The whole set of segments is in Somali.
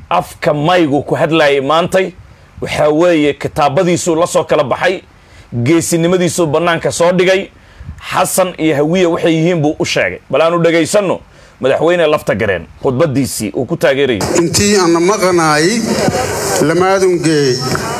afka maygu ku hadlayay maantay waxaa weeye kitaabadiisuu la soo kala baxay geesinimadiisuu bannaanka soo dhigay xasan iyo hawiya waxay yihiin buu u sheegay bal aanu dhegaysanno madaxweyne lafta gareen khudbadiisii uu ku taageerayay intii ana maqanaay lamaadungee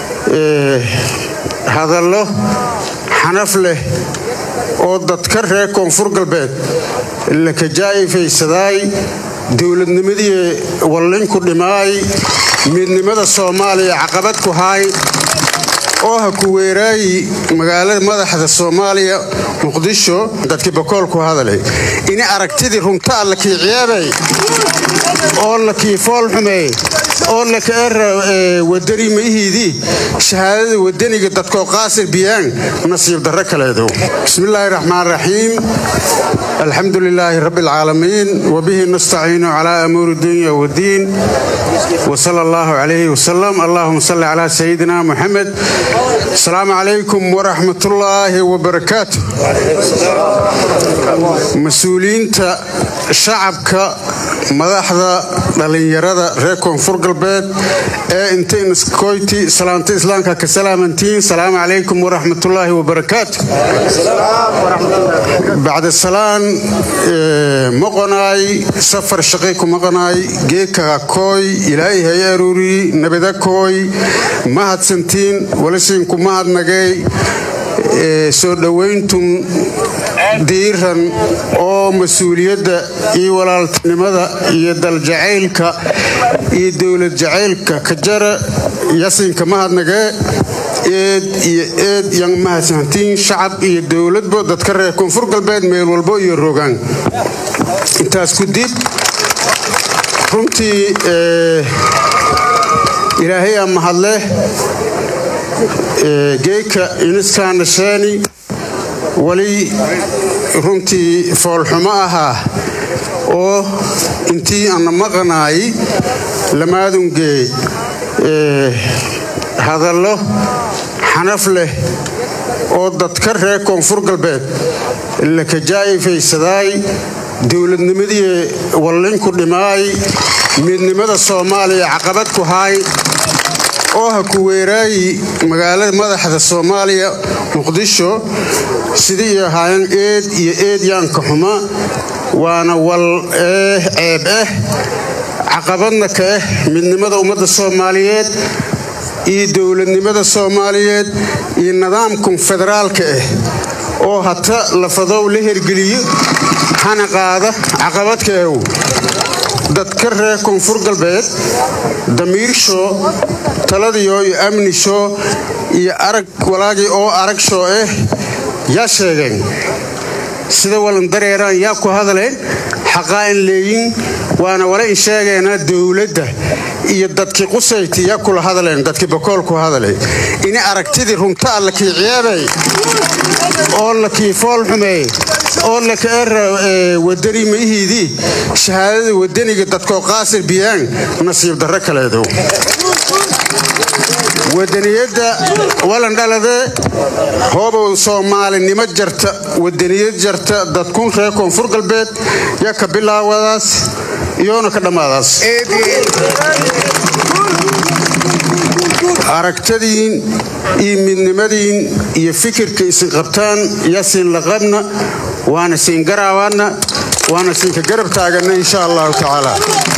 hadallo xanaf leh oo dadka reer koonfur galbeed la kajaa'ifaysaday dowladnimadii wallinku dhimaay midnimada soomaaliya caqabad ku haay oo ha ku weeraayi magaalada madaxda soomaaliya muqdisho dadkii bakool ku hadalay ini aragtidii runta alla kii ciyaabay oo la kii fool xumeey oo laka era wadani maihiidii shahaadada wadaniga dadkoo qaasir biyaan nasiib darro kaleedow bismillaahi raxmaan raxiim alxamdu lilaahi rabbi alcaalamiin wabihi nastaciinu calaa amuuri dunya wadiin wsala allahu calayhi wasalam allahuma salli calaa sayidina muxamed asalaamu calaykum waraxmatullaahi wabarakaatu mas-uuliyiinta shacabka madaxda dhallinyarada reer koonfur galbeed ee intaynaskoyti salaanta islaamka ka salaamantiin salaamu calaykum waraxmatullaahi wabarakaatu bacda salaan maqonaay safar shaqay ku maqanaay geeka kooy ilaahay hay aruuri nabada kooy mahadsantiin walisiinku mahadnagay soo dhowayntun diiran oo mas-uuliyadda iyo walaaltinimada iyo daljacaylka iyo dowlad jacaylka ka jara yasinka mahadnagee eed iyo eed yan mahadsantiin shacab iyo dowladba dadka reer koonfur galbeed meel walbo iyo rogaan intaas ku dib runtii ilaahayaa mahadleh geeka iniskaana sheeni weli runtii foolxumo ahaa oo intii ana maqanaay lamaadungee hadallo xanaf leh oo dadka reer koonfur galbeed la kajaa'ifaysaday dowladnimadii wallinku dhimaay midnimada soomaaliya caqabad ku haay oo ha ku weeraayi magaalada madaxda soomaaliya muqdisho sidii iyo ahaayeen eed iyo eed yaanka xuma waana wal eh ceeb ah caqabadna ka ah midnimada ummadda soomaaliyeed iyo dowladnimada soomaaliyeed iyo nidaamkan federaalka ah oo hata lafadow la hergeliyo hana qaada caqabadka ahow dadka reer koonfur galbeed damiirsho taladiyo iyo amnisho iyo arag walaagii oo arag shoo ah yaa sheegeen sida walan dareeraan yaa ku hadaleen xaqaa in leeyin waana wala in sheegeena dowladda iyo dadkii qusayti yaa kula hadaleen dadkii bakool ku hadalay ini aragtidii runta alla kii ciyaabay oo la kii fool xumeey oo laka era wadani maihiidii shahaadada wadaniga dadkoo qaasir biyaan nasiib darro kaleedow wadaniyadda walandhaladee hoobow soomaalinimo jarta wadaniyad jarta dadkun reer koonfur galbeed yaa ka bilaawadaas iyoona ka dhammaadaas aragtadiin iyo midnimadiin iyo fikirka isin qabtaan yaa siin laqabna waana siin garaabaana waana siinka garab taagana insha allahu tacaala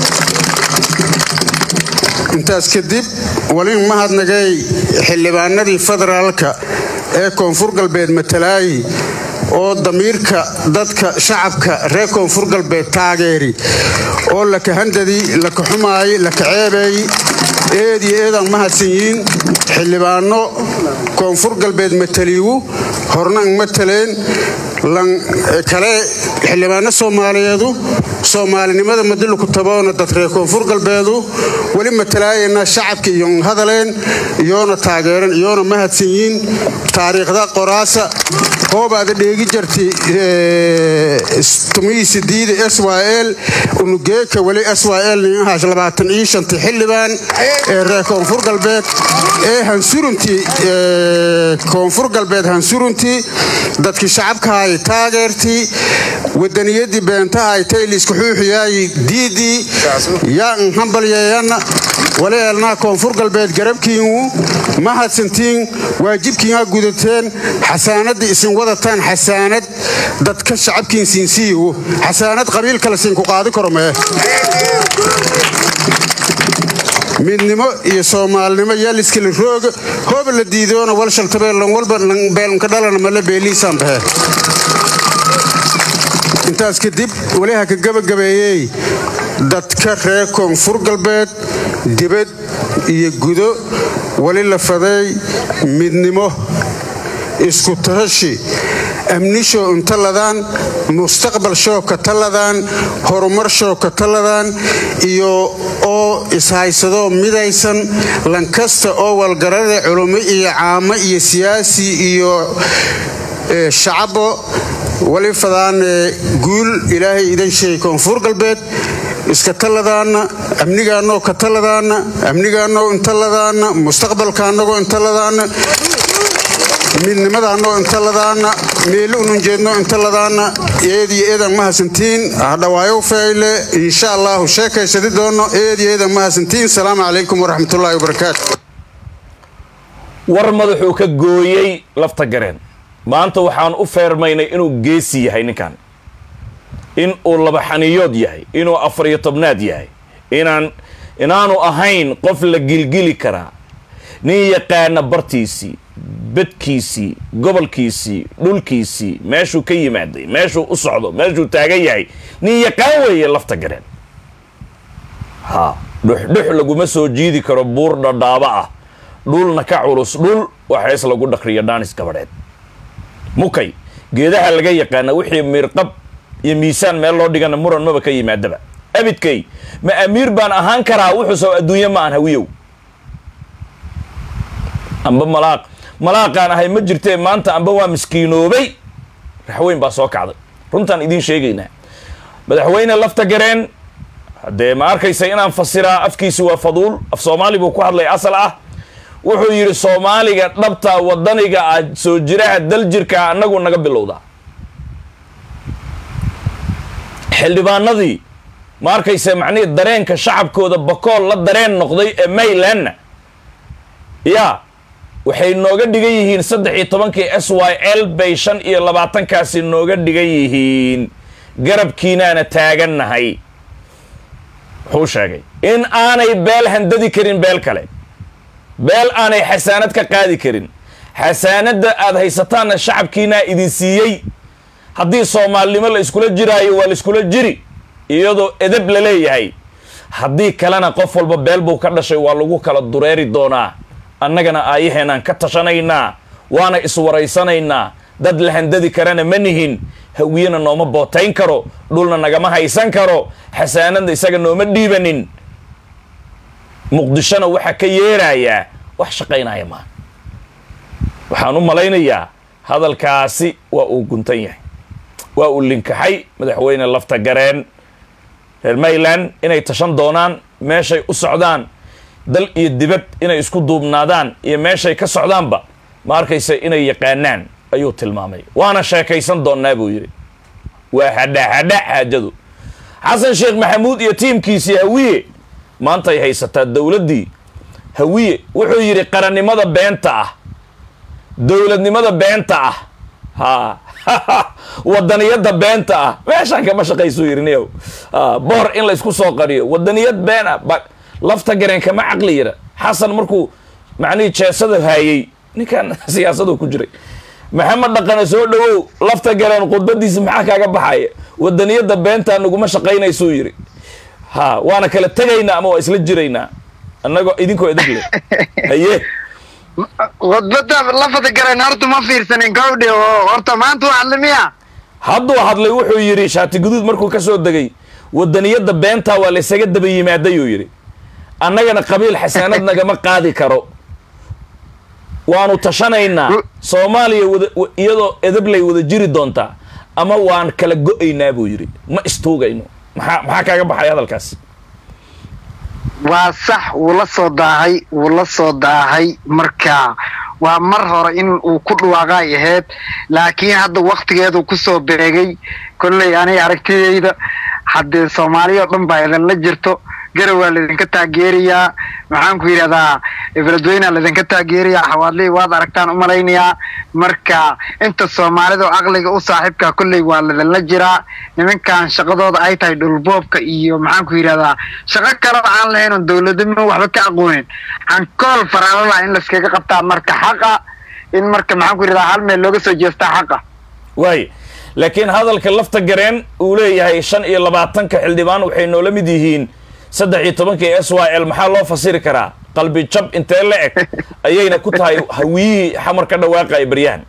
intaas kadib walin mahadnagay xildhibaanadii federaalka ee koonfur galbeed matalaayi oo damiirka dadka shacabka reer koonfur galbeed taageeri oo laka handadii laka xumaayay laka ceebeeyey eed iyo eedaan mahadsan yihiin xildhibaano koonfur galbeed mataliigu horna ang mataleen lan kale xildhibaano soomaaliyeedu soomaalinimada madiluku taboona dad reer koonfur galbeedu weli matalaayana shacabka iyon hadaleen iyoona taageeran iyoona mahadsan yihiin taariikhda qoraasa hoobaada dheegi jarti tumihiisidiida s y l unugeeka weli s y l ninahaash labaatan iyo shanti xildhibaan ee reer koonfur galbeed ee hansuruntii koonfur galbeed hansuruntii dadkii shacabkahay ahay taageertii wadaniyadii beentaha ay tayliisku xuuxiyaay diidii yaa n hambalyeeyanna wali eelnaa koonfur galbeed garabkiingu ma hadsantiin waajibkiinaa gudateen xasaanadda isin wadataan xasaanad dadka shacabkiin siinsiiyo xasaanad qabiil kale siinku qaadi karo mee midnimo iyo soomaalinimo yaaliskala rooga hooba la diidoona wal shaltabeellan walba beelnka dhalana male beeliisaan bahe intaas kadib waliha ka gabagabeeyey dadka reer koonfur galbeed dibad iyo gudo wali la faday midnimo isku tahashi amnishoo intaladaan mustaqbal shoo ka taladaan horumar shoo ka taladaan iyo oo ishaysadoo midaysan lankasta oo walgarada culummo iyo caamo iyo siyaasi iyo shacabo wali fadaane guul ilaahay idan sheegay koonfur galbeed iska taladaana amnigaanoo ka taladaana amnigaanoo intaladaana mustaqbalka annagoo intaladaana midnimadaanoo intaladaana meeli unun jeedno intaladaana eediyo eedan ma hasantiin hadhawaayow fayle insha allahu sheekaysadi doono eediyo eedan ma hasantiin salaamu calaykum waraxmatullaahi wabarakaatu war madaxuu ka gooyey lafta gareen maanta waxaan u feermaynay inuu geesi yahay ninkan in uu labaxaniyood yahay inuu afariyo tobnaad yahay inaan inaanu ahayn qof la gilgili karaa nin yaqaana bartiisii bedkiisii gobolkiisii dhulkiisii meeshuu ka yimaaday meeshuu u socdo meeshuu taagan yahay nin yaqaan weeye lafta gareen ha dhuxdhux laguma soo jiidi karo buur dhadhaaba ah dhulna ka culus dhul waxays lagu dhakriyo dhaanis gabadheed mukay geedaha laga yaqaana wixii miirqab iyo miisaan meel loo dhigana muran maba ka yimaadaba abidkay ma amiir baan ahaan karaa wuxuusa adduunye ma aan hawiyow amba malaaq malaaqaan ahay ma jirtee maanta amba waa miskiinoobay raxweyn baa soo kacday runtaan idiin sheegaynaa madaxweyne lafta gareen haddee ma arkaysa inaan fasiraa afkiisi waa faduul af soomaali buu ku hadlay asal ah wuxuu yidhi soomaaliga dhabta wadaniga ah soo jiraha dal jirkaa annagu naga bilowdaa xildhibaanadii ma arkaysa macnihii dareenka shacabkooda bakool la dareen noqday ee maylandna yaa waxay nooga dhigan yihiin saddex iyo tobankii s y l bay shan iyo labaatankaasi nooga dhigan yihiin garabkiinaana taagannahay wuxuu sheegay in aanay beel handadi karin beel kale beel aanay xasaanad ka qaadi karin xasaanadda aad haysataanna shacabkiinaa idin siiyey haddii soomaalinimo la iskula jiraayo waa la iskula jiri iyadoo edab la leeyahay haddii kalena qof walba beel buu ka dhashay waa lagu kala dureeri doonaa annagana aayaheenaan ka tashanaynaa waana iswaraysanaynaa dad la handadi karana ma nihin hawiyena nooma bootayn karo dhulna nagama haysan karo xasaanadna isaga nooma dhiibanin muqdishona waxaa ka yeerayaa wax shaqaynaya maa waxaan u malaynayaa hadalkaasi waa uu guntan yahay waa uu linkaxay madaxweyne lafta gareen reer mayland inay tashan doonaan meeshay u socdaan dal iyo dibad inay isku duubnaadaan iyo meeshay ka socdaanba ma arkaysa inay yaqaanaan ayuu tilmaamay waana sheekaysan doonnaa buu yidhi waa hadha hadha xaajadu xasan sheekh maxamuud iyo tiimkiisii hawiye maanta ay haysataa dowladdii hawiye wuxuu yidhi qarannimada beenta ah dowladnimada beenta ah ha wadaniyadda beenta ah meeshaan kama shaqaysuu yidhi niyow boor in la isku soo qariyo wadaniyad been ah ba lafta gareen kama caqli yara xasan markuu macnihii jeesada haayey ninkan siyaasadu ku jiray maxamed dhaqane soo dhowow lafta gareen khudbadiisa maxaa kaaga baxaya wadaniyadda beentaa naguma shaqaynaysuu yidhi ha waana kala tegaynaa ama waa isla jiraynaa annagoo idinkoo edeg leh haye khudbada lafada gareen horta ma fiirsanin gawdhe oo horta maanta u hadli miya hadduu hadlay wuxuu yidhi shaati guduud markuu ka soo degay wadaniyadda beentaa waa laysaga daba yimaadayuu yidhi annagana qabiil xasaanad nagama qaadi karo waanu tashanaynaa soomaaliya wada iyadoo edablay wada jiri doontaa ama waan kala go-aynaa buu yidhi ma istuugayno maxaa maxaa kaaga baxay hadalkaas waa sax wuu la soo daahay wuu la soo daahay marka waa mar hore in uu ku dhawaaqay ahayd laakiin hadda waktigeedu kusoo beegay kolley aniga aragtidayda haddee soomaaliya oo dhan baa idinla jirto garow waa laydinka taageerayaa maxaan ku yidhahdaa beledweynea laydinka taageerayaa xawaadley waad aragtaan umalaynayaa marka inta soomaalida oo aqliga u saaxiibka kolley waa laydinla jiraa nimankan shaqadooda ay tahay dhulboobka iyo maxaan ku yidhahdaa shaqo kaleba aan lahayn oon dowladnimo waxba ka aqoonin hankool faraalala in layskaga qabtaa marka xaqa in marka maxaan ku yidhahdaa hal meel looga soo jeestaa xaqa waay laakiin hadalka lafta gareen uu leeyahay shan iyo labaatanka xildhibaan waxay noola mid yihiin saddex iyo tobankii s y l maxaa loo fasiri karaa qalbi jab intee la eg ayayna ku tahay hawiyihii xamar ka dhawaaqaya baryahan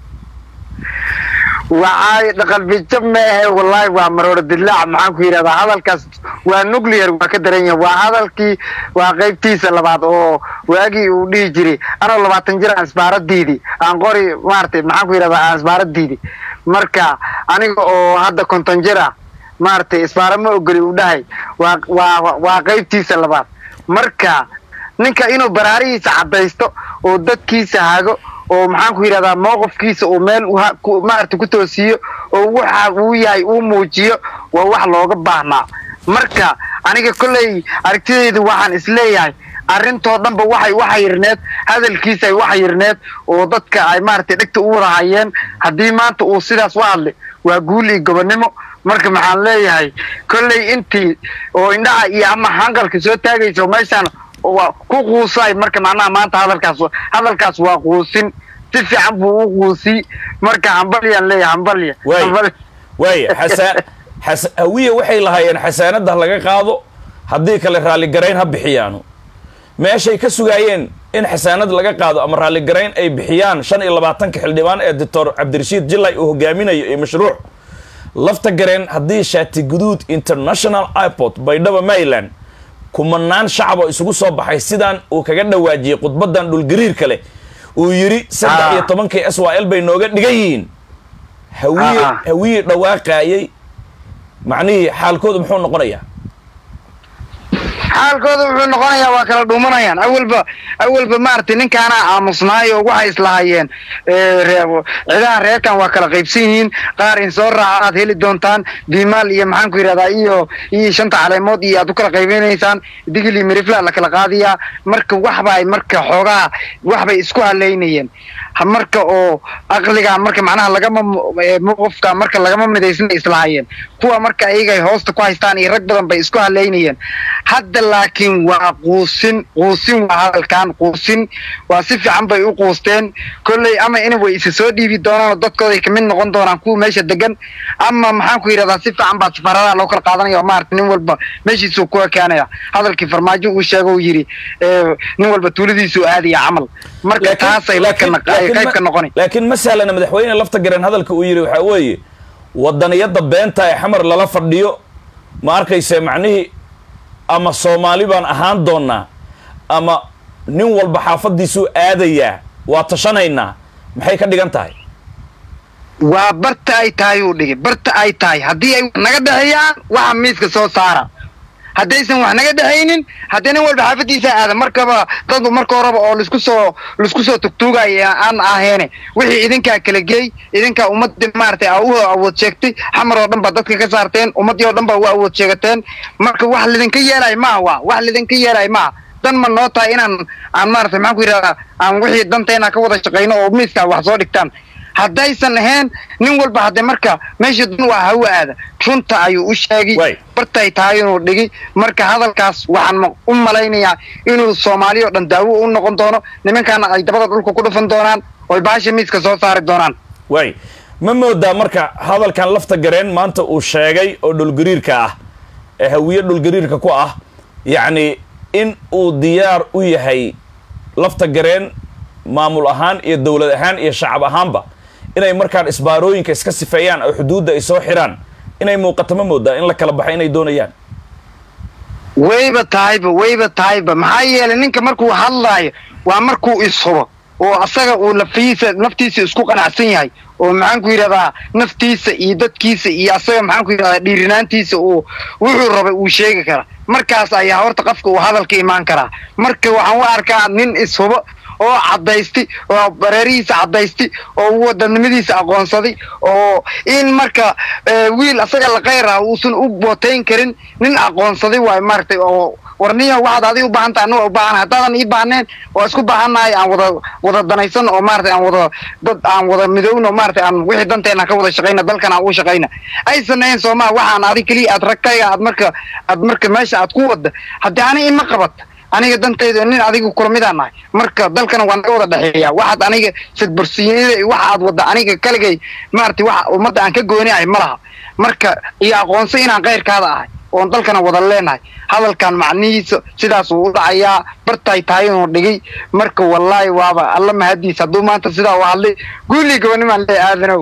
waxay qalbijab ma ahe wallaahi waa marooro dilaac maxaan ku yidhahdaa hadalkaas waa nuclear waa ka daran yahay waa hadalkii waa qaybtiisa labaad oo waagii uu dhihi jiray anoo labaatan jir aan isbaaradiidi aan qori maaragtay maxaan ku yidhahdaa aan isbaaradiidi marka aniga oo hadda konton jir ah maaragtay isbaara ma ogoli uu dhahay waa waa waa qaybtiisa labaad marka ninka inuu baraarihiisa caddaysto oo dadkiisa hago oo maxaan ku yidhahdaa mowqifkiisa uu meel maaragtay ku toosiyo oo waxa uu yahay uu muujiyo waa wax looga baahnaa marka aniga kolley aragtidaydu waxaan isleeyahay arrintoo dhanba waxay waxa yirneed hadalkiisa ay waxa yirneed oo dadka ay maaragtay dhegta u wada hayeen haddii maanta uu sidaas u hadlay waa guul iyo gobonnimo marka maxaan leeyahay kolley intii oo indhaha iyo ama hanqalka soo taagaysa meeshaan waa ku quusay marka macnaha maanta hadalkaas hadalkaas waa quusin si fiican buu u quusiy marka hambalyaan leeyahay hambalya waay waay xasa xasa hawiye waxay lahaayeen xasaanadda laga qaado haddii kale raalligarayn ha bixiyaanu meeshay ka sugaayeen in xasaanad laga qaado ama raalligarayn ay bixiyaan shan iyo labaatanka xildhibaan ee doctor cabdirashiid jilay uu hogaaminayo iyo mashruuc lafta gareen haddii shaati guduud international airport baydhaba maryland kumanaan shacab oo isugu soo baxay sidaan uu kaga dhawaajiyey khudbadan dhulgariirka leh uu yidhi saddex iyo tobankii s y l bay nooga dhigan yihiin hawiye hawiye dhawaaqaayey macnihii xaalkoodu muxuu noqonayaa xaalkooda wuxuu noqonayaa waa kala dhuumanayaan awalba awalba maaragtay ninkaana aamusnaayo waxay islahaayeen cidaha reerkan waa kala qaybsan yihiin qaar in soo raaca aad heli doontaan bimaal iyo maxaan ku yidhahdaa iyo iyo shanta caleemood iyo aad u kala qaybinaysaan digili mirifla la kala qaadiyaa marka waxbay marka xoogaa waxbay isku haleynayeen marka oo aqliga marka macnaha lagama mowqifka marka lagama midaysna islahaayeen kuwa marka ayagay hoosta ku haystaan iyo rag badan bay isku haleynayeen hadda laakiin waa quusin quusin waa hadalkan quusin waa si fiican bay u quusteen kolley ama in way isa soo dhiibi doonaan oo dadkooday kamid noqon doonaan kuwa meesha degan ama maxaan ku yidhahdaa si fiican baa safaaradaha loo kala qaadanaya oo maarata nin walba meeshiisuu ku ekaanaya hadalkii farmaajo uu sheega uu yidhi nin walba tuuladiisuu aadaya camal marka taasay qayb ka noqoni laakiin ma sahlana madaxweyne lafta gareen hadalka uu yidhi waxaa weeye wadaniyadda beenta ee xamar lala fadhiyo ma arkayse macnihii ama soomaali baan ahaan doonnaa ama nin walba xaafaddiisuu aadayaa waa tashanaynaa maxay ka dhigan tahay waa barta ay tahay uu dhigay barta ay tahay haddii ay naga dhexeeyaan waxa miiska soo saara haddaysan wax naga dhexaynin haddii nin walba xaafaddiisa aada markaba dad marka horeba oo laisku soo laisku soo tugtuugaya aan aheene wixii idinkaa kala geey idinkaa ummadii maaragtay aa u awood sheegtay xamar oo dhan baa dadka ka saarteen ummaddii oo dhan baa u awood sheegateen marka wax lidinka yeelaya maaha waa wax lidinka yeelaya maaha dan ma noo tahay inaan aan maaragtay maxaan ku yidhahdaa aan wixii danteena ka wada shaqayno oo miiska wax soo dhigtaan haddaysan ahayn nin walba hadde marka meesha dan waa hawa aada runta ayuu u sheegay bartay tahay inuu dhigi marka hadalkaas waxaan u malaynayaa inuu soomaali o dhan daawo u noqon doono nimankaana ay dabada dhulka ku dhufan doonaan oy baasha miiska soo saari doonaan waay ma moodaa marka hadalkan lafta gareen maanta uu sheegay oo dhulgariirka ah ee hawiye dhulgariirka ku ah yacni in uu diyaar u yahay lafta gareen maamul ahaan iyo dowlad ahaan iyo shacab ahaanba inay markaan isbaarooyinka iska sifeeyaan oo xuduudda ay soo xidhaan inay muuqato ma moodaa in la kala baxo inay doonayaan wayba tahayba wayba tahayba maxaa yeelay ninka markuu hadlaayo waa markuu ishubo oo asaga uu lafiisa naftiisa isku qanacsan yahay oo maxaan ku yidhahdaa naftiisa iyo dadkiisa iyo asaga maxaan ku yidhahdaa dhiirinaantiisa uu wuxuu rabay uu sheegi karaa markaas ayaa horta qofka uu hadalka imaan karaa marka waxaan u arkaa nin ishubo oo cadaysti oo bareerihiisa cadaysti oo wadanimadiisa aqoonsaday oo in marka eh, wiil asaga la qayr ah uusan u bootayn karin nin aqoonsaday waay maaragtay oo warniya waxaad adiga u baahan tahay annaga u baahan haddaadan ii baahneen waa isku baahannahay aan wada wada danaysan oo maaragtay aan wada dad aan wada midowno maaragtay aan wixii danteena ka wada shaqayna dalkan aan u shaqayna aysan ahayn soomaa waxaan adig keliya aad ragkayga aad marka aad marka meesha aad ku wada haddii ani ima qabat aniga dantayda nin adiga kula midaan nahay marka dalkana waa naga wada dhexeeya waxaad aniga sadbarsiinida iyo waxa aad wada aniga kaligay maaragtay waxa ummadda aan ka gooniahay ma laha marka iyo aqoonso inaan keyrkaada ahay oon dalkana wada leenahay hadalkan macnihiisa sidaasuu u dhacayaa bartay tahay inuu dhigay marka wallaahi waaba alla mahadiis hadduu maanta sidaa u hadlay guuligii gabanimaan lee aadanow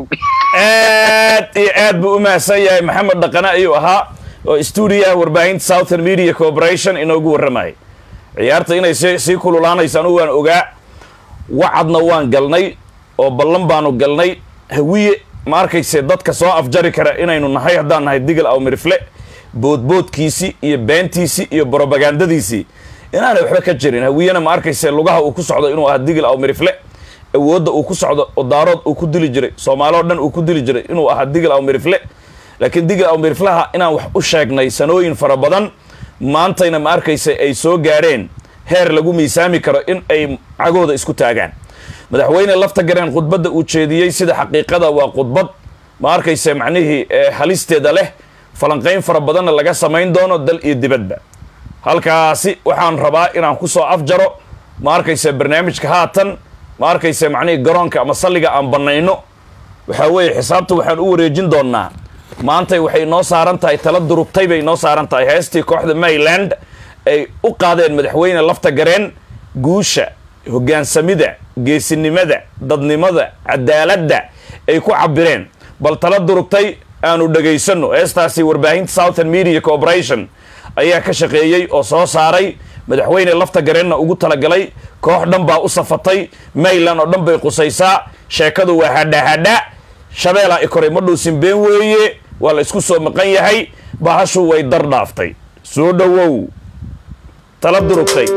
aad iyo aad buu u mahadsan yahay maxamed dhaqane ayuu ahaa oo stuudiyaha warbaahinta southern media corporation inoogu warramayay ciyaarta inay si sii kululaanayso anugu waan ogaa wacadna waan galnay oo ballan baanu galnay hawiye ma arkayse dadka soo afjari kara inaynu nahay haddaan nahay digal aw mirifle boodboodkiisii iyo beentiisii iyo brobagandadiisii inaanay waxba ka jirin hawiyena ma arkayse lugaha uu ku socdo inuu ahaa digil aw mirifle awoodda uu ku socdo oo daarood uu ku dili jiray soomaali oo dhan uu ku dili jiray inuu ahaa digil aw mirifle laakiin digil aw miriflaha inaan wax u sheegnay sanooyin fara badan maantayna ma arkayse ay soo gaadheen heer lagu miisaami karo in ay cagooda isku taagaan madaxweyne lafta gareen khudbadda uu jeediyey sida xaqiiqada waa khudbad ma arkayse macnihii ee halisteeda leh falanqayn fara badanna laga samayn doono dal iyo dibadba halkaasi waxaan rabaa inaan ku soo afjaro ma arkayse barnaamijka haatan ma arkayse macnihii garoonka ama salliga aan bannayno waxaa weeye xisaabta waxaan u wareejin doonnaa maantay waxay noo saaran tahay tala durubtay bay noo saaran tahay heestii kooxda mayland ay u qaadeen madaxweyne lafta gareen guusha hoggaansamida geesinimada dadnimada cadaaladda ay ku cabireen bal tala durugtay aanu dhegaysanno heestaasi warbaahinta southern media corporation ayaa ka shaqeeyey oo soo saaray madaxweyne lafta gareenna ugu talagalay koox dhan baa u safatay mayland oo dhan bay qusaysaa sheekadu waa hadhahadha shabeelaa ikoray ma dhuusin been weeye waa la isku soo maqan yahay bahashu way dar dhaaftay soo dhowow tala durugtay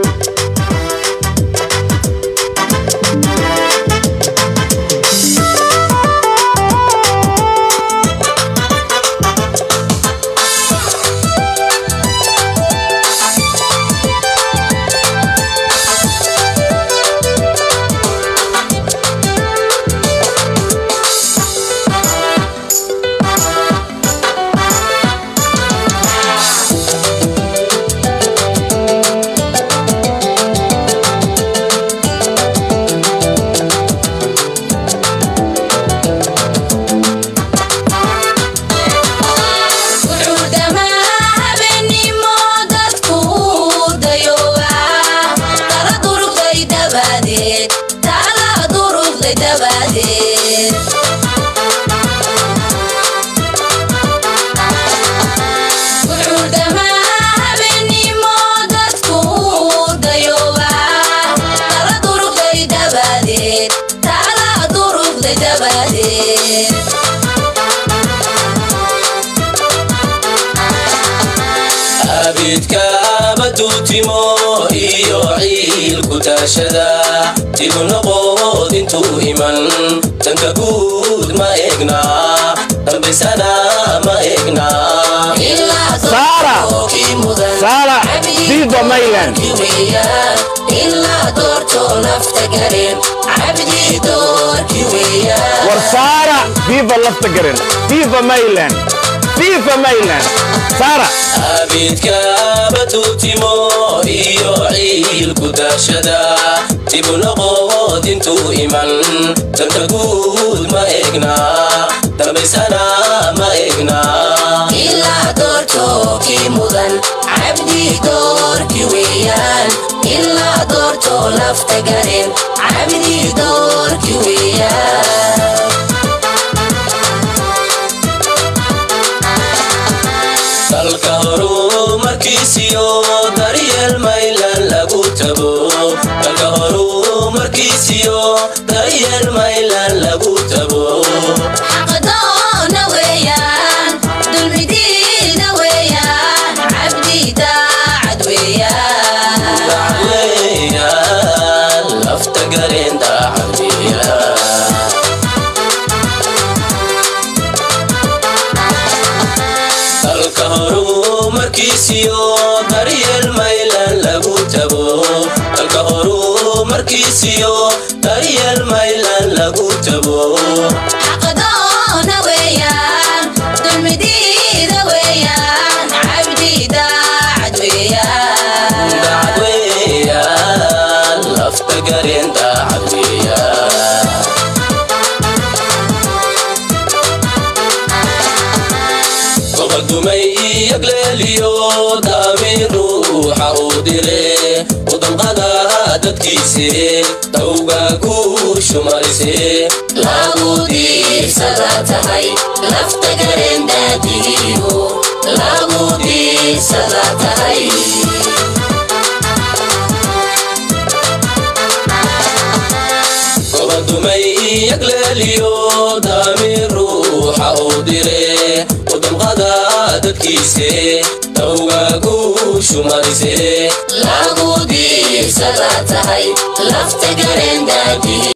wuxuu dhammaa habeenimo dadku dayoobaa tala durugday dabadeed tala durugday dabadeed wuxuu dhammaa habeenimo dadku dayoobaa tala durugday dabadeed tala durugday dabadeed abidka abaduutimo iyo ciilku taashada dibu noqod intuu iman danka guud ma egna dambaysana ma egna Sara! Sara! Viva Mayland! ilaa doortoo nafta gareen cabdi doorki weeyaan war saara viva lafta gareen viva mayland viva mayland saara abidka abaduutimo iyo ciilku taashada dibu noqod intuu iman danka guud ma egna dambaysana ma egna ilaa doortoo kii mudan cabdi doorki weeyaan ilaa doortoo nafta gareen cabdi doorki weeyaan dalka horumarkiisiyo daryeel maylan lagu tago dalka horumarkiisiyo daryeel maylan lagu tago xaqdoona weeyaan dulmidiina weeyaan cabdi daacad weeyaan dacweeyaan lafta dalka horumarkiisiyo daryeel maylan lagu tago xaqadoona weeyaan dulmidiida weeyaan cabdi daacad weeyaan daacad weeyaan lafta gareen daacad weeyaan goba dumay iyagleeliyo daamiin ruuxa uu dire udalqada dadkiise tawga ku shumarise lagu diirsada tahay lafta garendaadigiyo lagu diirsada tahay goba dumay iyagleeliyo daamiin ruuxa uu dire udalqada dadkiise tawga ku shumarise lagu diirsada tahay lafta garendaadigiyo